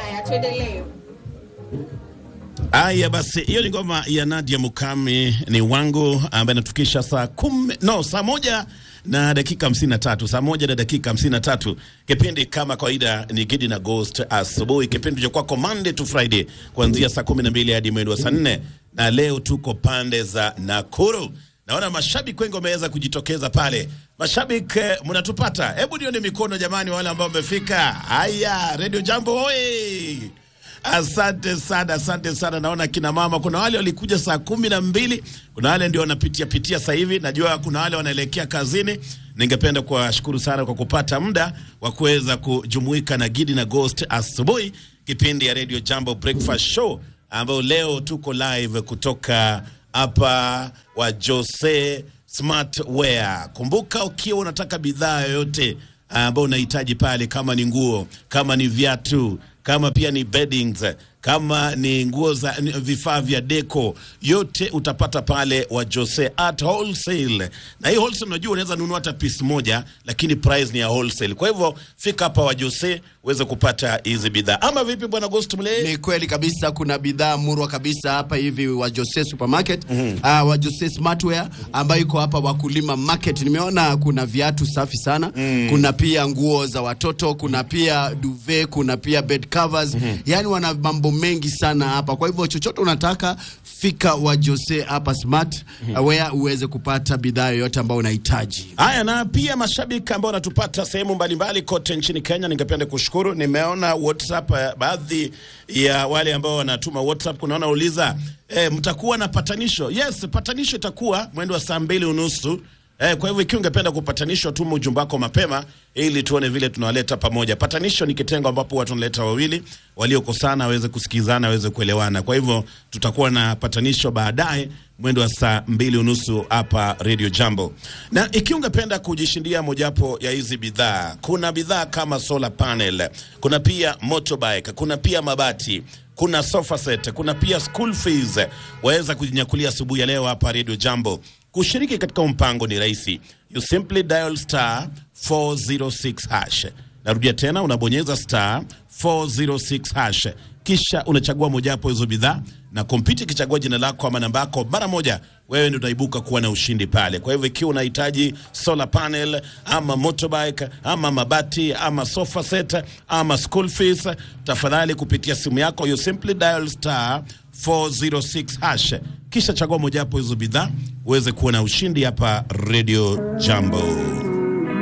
Haya, tuendelee. Aya basi, hiyo ni ngoma ya Nadia Mukami ni wangu ambaye inatukisha saa kumi, no, saa moja na dakika hamsini na tatu saa moja na dakika hamsini na tatu Kipindi kama kawaida ni Gidi na Ghost asubuhi, kipindi cha kwako Monday to Friday kuanzia saa kumi na mbili hadi mwendo wa saa nne na leo tuko pande za Nakuru. Naona mashabiki wengi wameweza kujitokeza pale. Mashabiki eh, mnatupata? Hebu nione mikono jamani, wale ambao wamefika. Haya, Radio Jambo oye! Asante sana, asante sana. Naona kina mama, kuna wale walikuja saa kumi na mbili, kuna wale ndio wanapitia pitia sasa hivi. Najua kuna wale wanaelekea kazini. Ningependa kuwashukuru sana kwa kupata muda wa kuweza kujumuika na Gidi na Ghost asubuhi, kipindi ya Radio Jambo Breakfast Show, ambayo leo tuko live kutoka hapa wa Jose Smart Wear. Kumbuka, ukiwa unataka bidhaa yoyote ambayo unahitaji pale, kama ni nguo, kama ni viatu, kama pia ni beddings, kama ni nguo za ni vifaa vya deco, yote utapata pale wa Jose at wholesale. Na hii wholesale, unajua unaweza nunua hata piece moja, lakini price ni ya wholesale. Kwa hivyo fika hapa wa Jose uweze kupata hizi bidhaa, ama vipi, bwana Ghost Mle? Ni kweli kabisa, kuna bidhaa murwa kabisa hapa hivi wa Jose Supermarket mm -hmm. uh, wa Jose Smartwear ambayo iko hapa Wakulima Market. Nimeona kuna viatu safi sana mm. kuna pia nguo za watoto, kuna pia duvet, kuna pia bed covers mm -hmm. yani wana mambo mengi sana hapa. Kwa hivyo chochote unataka fika wa Jose hapa Smart mm -hmm. wear uweze kupata bidhaa yoyote ambayo unahitaji. Haya, na pia mashabiki ambao wanatupata sehemu mbalimbali kote nchini Kenya, ningependa kushukuru. Nimeona WhatsApp eh, baadhi ya wale ambao wanatuma WhatsApp, kuna wanauliza eh, mtakuwa na patanisho? Yes, patanisho itakuwa mwendo wa saa mbili unusu. Eh, kwa hivyo ikiwa ungependa kupatanishwa, tuma ujumbe wako mapema ili tuone vile tunawaleta pamoja. Patanisho ni kitengo ambapo watu wanaleta wawili waliokosana waweze kusikizana, waweze kuelewana. Kwa hivyo tutakuwa na patanisho baadaye mwendo wa saa mbili unusu hapa Radio Jambo. Na ikiwa ungependa kujishindia mojawapo ya hizi bidhaa, kuna bidhaa kama solar panel, kuna pia motorbike, kuna pia mabati kuna sofa set, kuna pia school fees. Waweza kujinyakulia asubuhi ya leo hapa Radio Jambo. Kushiriki katika mpango ni rahisi, you simply dial star 406 hash. Narudia tena, unabonyeza star 406 hash, kisha unachagua mojawapo hizo bidhaa, na kompyuta ikichagua jina lako ama namba yako, mara moja wewe ndio unaibuka kuwa na ushindi pale. Kwa hivyo ikiwa unahitaji solar panel ama motorbike ama mabati ama sofa set ama school fees, tafadhali kupitia simu yako you simply dial star 406 hash, kisha chagua mojawapo hizo bidhaa uweze kuwa na ushindi hapa Radio Jambo.